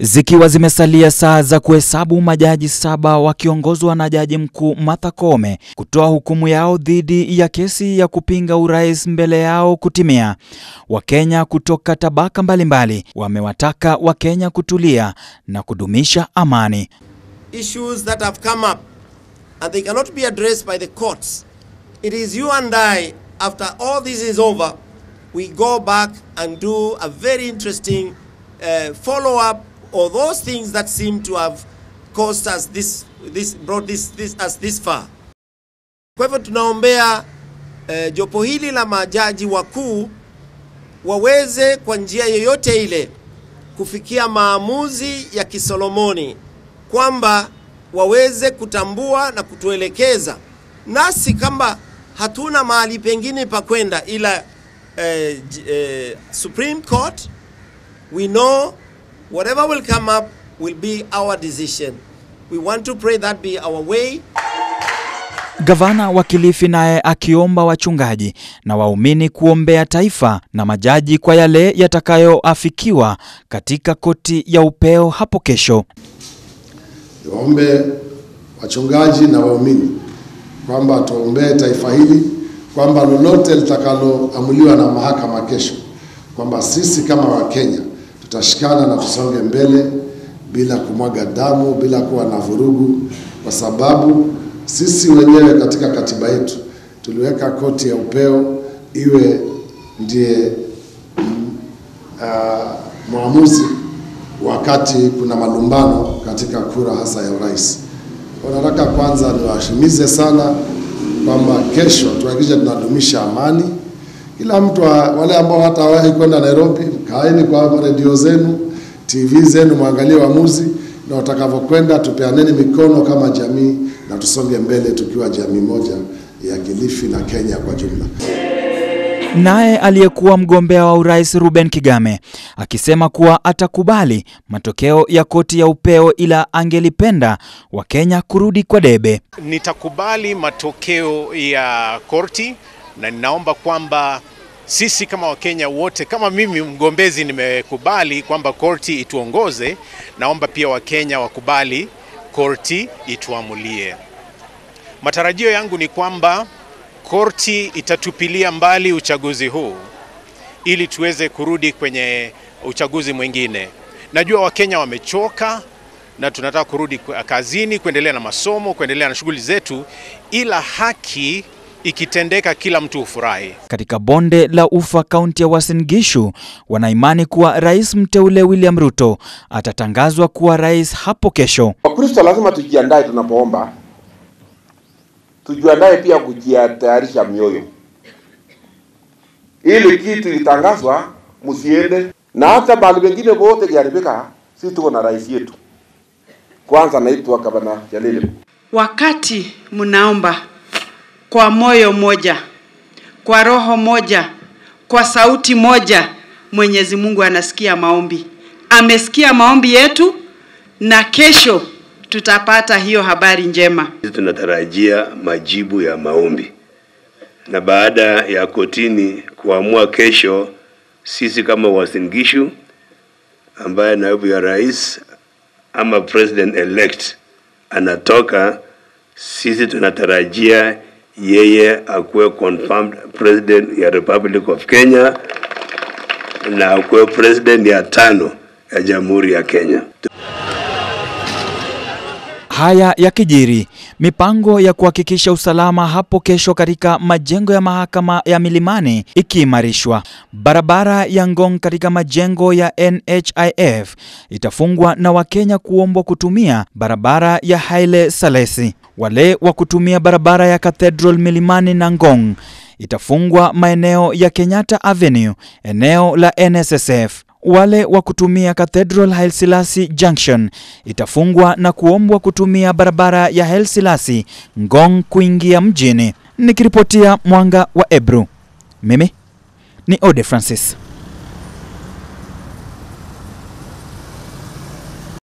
Zikiwa zimesalia saa za kuhesabu majaji saba wakiongozwa na Jaji Mkuu Martha Koome kutoa hukumu yao dhidi ya kesi ya kupinga urais mbele yao kutimia, Wakenya kutoka tabaka mbalimbali wamewataka Wakenya kutulia na kudumisha amani. issues that have come up and they cannot be addressed by the courts. It is you and I, after all this is over, we go back and do a very interesting uh, follow up or those things that seem to have caused us this, this brought this, this, us this far. Kwa hivyo tunaombea uh, jopo hili la majaji wakuu waweze kwa njia yoyote ile kufikia maamuzi ya kisolomoni kwamba waweze kutambua na kutuelekeza nasi kama hatuna mahali pengine pa kwenda ila eh, j- eh, Supreme Court we know whatever will come up will be our decision we want to pray that be our way Gavana wa Kilifi naye akiomba wachungaji na waumini kuombea taifa na majaji kwa yale yatakayoafikiwa katika koti ya upeo hapo kesho. Niwaombe wachungaji na waumini kwamba tuombee taifa hili, kwamba lolote litakaloamuliwa na mahakama kesho, kwamba sisi kama Wakenya tutashikana na tusonge mbele bila kumwaga damu, bila kuwa na vurugu, kwa sababu sisi wenyewe katika katiba yetu tuliweka koti ya upeo iwe ndiye uh, mwamuzi wakati kuna malumbano katika kura hasa ya urais. Kwa Nataka kwanza niwahimize sana kwamba kesho tuhakikishe tunadumisha amani. Kila mtu wa- wale ambao hatawahi kwenda Nairobi, kaeni kwa redio zenu, TV zenu, mwangalie uamuzi na watakavyokwenda, tupeaneni mikono kama jamii na tusonge mbele tukiwa jamii moja ya Kilifi na Kenya kwa jumla. Naye aliyekuwa mgombea wa urais Ruben Kigame akisema kuwa atakubali matokeo ya koti ya upeo ila angelipenda Wakenya kurudi kwa debe. Nitakubali matokeo ya korti na ninaomba kwamba sisi kama Wakenya wote, kama mimi mgombezi nimekubali kwamba korti ituongoze, naomba pia Wakenya wakubali korti ituamulie. Matarajio yangu ni kwamba korti itatupilia mbali uchaguzi huu ili tuweze kurudi kwenye uchaguzi mwingine. Najua Wakenya wamechoka na tunataka kurudi kwa- kazini, kuendelea na masomo, kuendelea na shughuli zetu, ila haki ikitendeka, kila mtu hufurahi. Katika bonde la Ufa, kaunti ya Uasin Gishu, wanaimani kuwa rais mteule William Ruto atatangazwa kuwa rais hapo kesho. Wakristo lazima tujiandae tunapoomba, tujiandae pia kujitayarisha mioyo, ili kitu ilitangazwa msiende, na hata mahali pengine pote kiharibika, sisi tuko na rais yetu. Kwanza naitwa Gavana Jalili. wakati mnaomba kwa moyo moja, kwa roho moja, kwa sauti moja, Mwenyezi Mungu anasikia maombi. Amesikia maombi yetu na kesho tutapata hiyo habari njema. Sisi tunatarajia majibu ya maombi, na baada ya kotini kuamua kesho, sisi kama Uasin Gishu ambaye naibu ya rais ama president elect anatoka, sisi tunatarajia yeye akuwe confirmed president ya Republic of Kenya na akuwe president ya tano ya Jamhuri ya Kenya. Haya yakijiri, mipango ya kuhakikisha usalama hapo kesho katika majengo ya mahakama ya Milimani ikiimarishwa. Barabara ya Ngong katika majengo ya NHIF itafungwa na Wakenya kuombwa kutumia barabara ya Haile Selassie. Wale wa kutumia barabara ya Cathedral Milimani na Ngong itafungwa maeneo ya Kenyatta Avenue, eneo la NSSF. Wale wa kutumia Cathedral Haile Selassie Junction itafungwa na kuombwa kutumia barabara ya Haile Selassie Ngong kuingia mjini. Nikiripotia Mwanga wa Ebru, mimi ni Ode Francis.